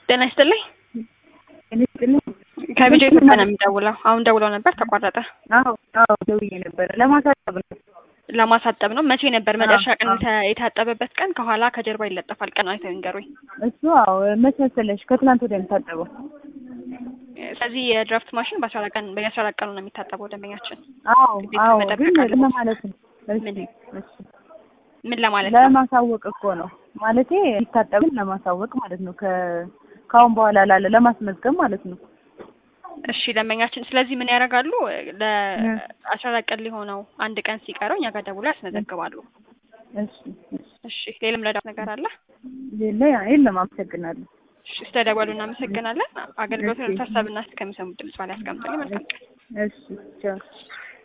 ጤና ይስጥልኝ። እኔ ስጥልኝ። ከቢጆ ኢትዮጵያ ነው የሚደውለው። አሁን ደውለው ነበር ተቋረጠ። አዎ አዎ ደውዬ ነበረ ለማሳጠብ ነው። ለማሳጠብ ነው። መቼ ነበር መጨረሻ ቀን አዎ። የተ- የታጠበበት ቀን? ከኋላ ከጀርባ ይለጠፋል። ቀን አይተው ይንገሩኝ። እሱ አዎ መች መሰለሽ ከትናንት ወዲያ የሚታጠበው። ስለዚህ የድራፍት ማሽን በአስራ አራት ቀን በየአስራ አራት ቀኑ ነው የሚታጠበው ደንበኛችን። አዎ ግዴታ አዎ መጠበቅ ግን አለበት። ለማለት ነው። እሺ ምን? እሺ ምን ለማለት ነው? ለማሳወቅ እኮ ነው ማለቴ ይታጠብን ለማሳወቅ ማለት ነው። ከ ከአሁን በኋላ ላለ ለማስመዝገብ ማለት ነው። እሺ ደንበኛችን ስለዚህ ምን ያደርጋሉ? ለአስራ አራት ቀን ሊሆነው አንድ ቀን ሲቀረው እኛ ጋር ደውለው ያስመዘግባሉ። እሺ እሺ እሺ ሌላም ረዳት ነገር አለ? ሌላ የለም። አመሰግናለሁ። እሺ ስለደወሉ እናመሰግናለን። አገልግሎቱን እሺ። ታሳብና እስከሚሰሙ ድምጽ ባላ ያስቀምጡልኝ። መልካም ቀን። እሺ ቻው